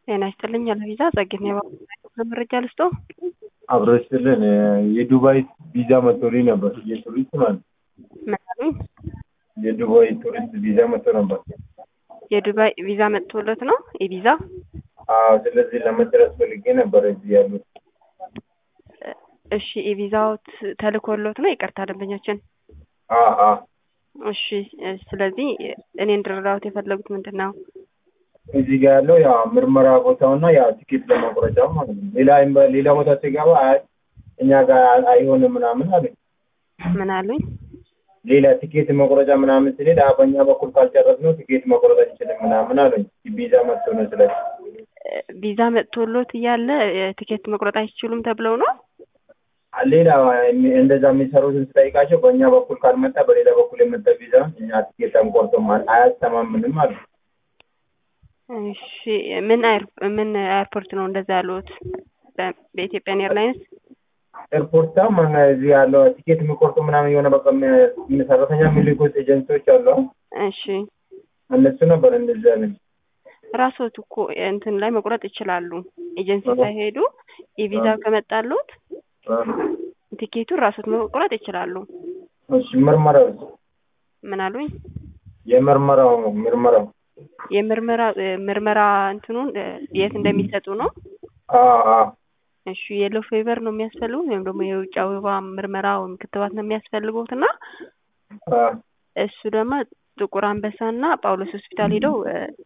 ጤና ይስጥልኝ አለቪዛ ጸግኔ መረጃ ልስጦ አብሮ ይስጥልን። የዱባይ ቪዛ መጥቶልኝ ነበር። የቱሪስት ማለት ምን አሉኝ? የዱባይ ቱሪስት ቪዛ መጥቶ ነበር። የዱባይ ቪዛ መጥቶለት ነው የቪዛ አዎ፣ ስለዚህ ለመድረስ ፈልጌ ነበር እዚህ ያሉት። እሺ የቪዛው ተልኮሎት ነው? ይቅርታ ደንበኛችን። አዎ አዎ፣ እሺ ስለዚህ እኔ እንድረዳዎት የፈለጉት ምንድን ነው? እዚህ ጋር ያለው ያ ምርመራ ቦታውና ያ ቲኬት ለመቁረጫው ማለት ነው። ሌላ ሌላ ቦታ ሲገባ አይ እኛ ጋር አይሆንም ምናምን አሉኝ። ምን አሉኝ? ሌላ ቲኬት መቁረጫ ምናምን ስንሄድ አይ በእኛ በኩል ካልጨረስነው ቲኬት መቁረጥ አንችልም ምናምን አሉኝ። ቪዛ መጥቶ ነው ስለዚህ ቪዛ መጥቶሎት እያለ ቲኬት መቁረጥ አይችሉም ተብለው ነው? ሌላ እንደዛ የሚሰሩትን ስጠይቃቸው በእኛ በኩል ካልመጣ በሌላ በኩል የመጣ ቪዛ እኛ ቲኬት አንቆርጥም አያስተማምንም አሉ። እሺ ምን ምን ኤርፖርት ነው እንደዛ ያሉት? በኢትዮጵያን ኤርላይንስ ኤርፖርታ ምን እዚህ ያለው ቲኬት የሚቆርጡ ምናምን የሆነ በቃ ሰራተኛ የሚልኩት ኤጀንሲዎች አሉ። እሺ እነሱ ነበር እንደዚህ ያለኝ። ራስዎት እኮ እንትን ላይ መቁረጥ ይችላሉ። ኤጀንሲ ሳይሄዱ የቪዛ ከመጣሉት ቲኬቱን ራስዎት መቁረጥ ይችላሉ። እሺ ምርመራው ምን አሉኝ? የምርመራው ምርመራው የምርመራ ምርመራ እንትኑን የት እንደሚሰጡ ነው? አዎ አዎ እሺ የሎ ፌቨር ነው የሚያስፈልጉት ወይም ደግሞ የውጭ አበባ ምርመራ ወይም ክትባት ነው የሚያስፈልጉት እና እሱ ደግሞ ጥቁር አንበሳ እና ጳውሎስ ሆስፒታል ሄደው